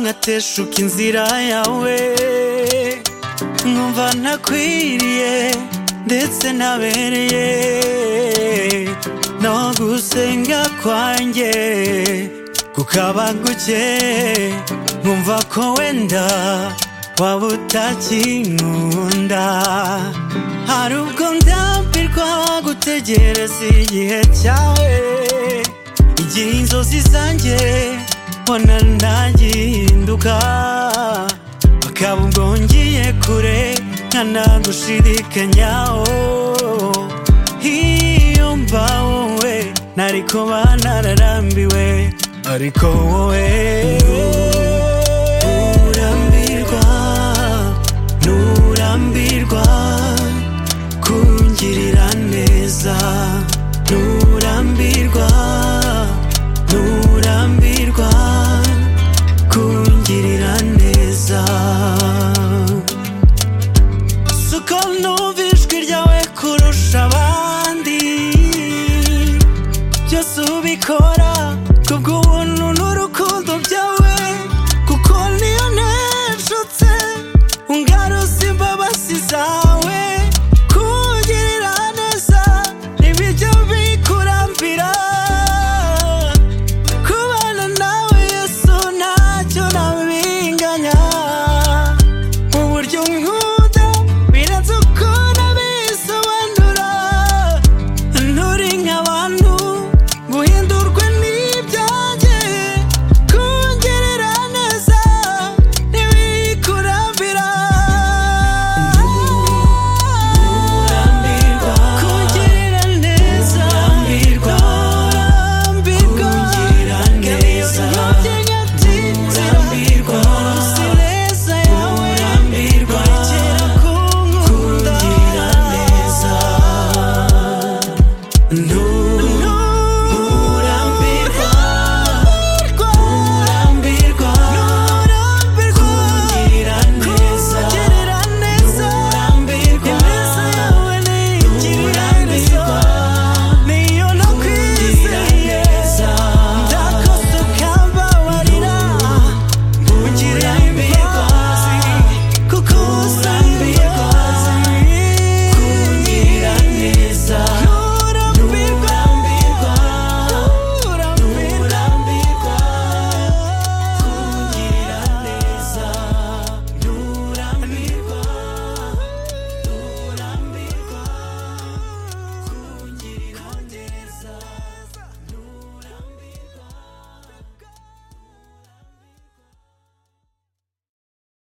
nkateshuka inzira yawe nkumva ntakwiriye ndetse nabereye no gusenga kwanjye kukaba guke nkumva ko wenda waba utakinkunda hari ubwo ndambirwa gutegereza igihe cyawe igihe inzozi zanjye mbona ntagihinduka bakaba ubwo ngiye kure nkanagushirikanyaho iyo mba wowe nari kuba nararambiwe ariko wowe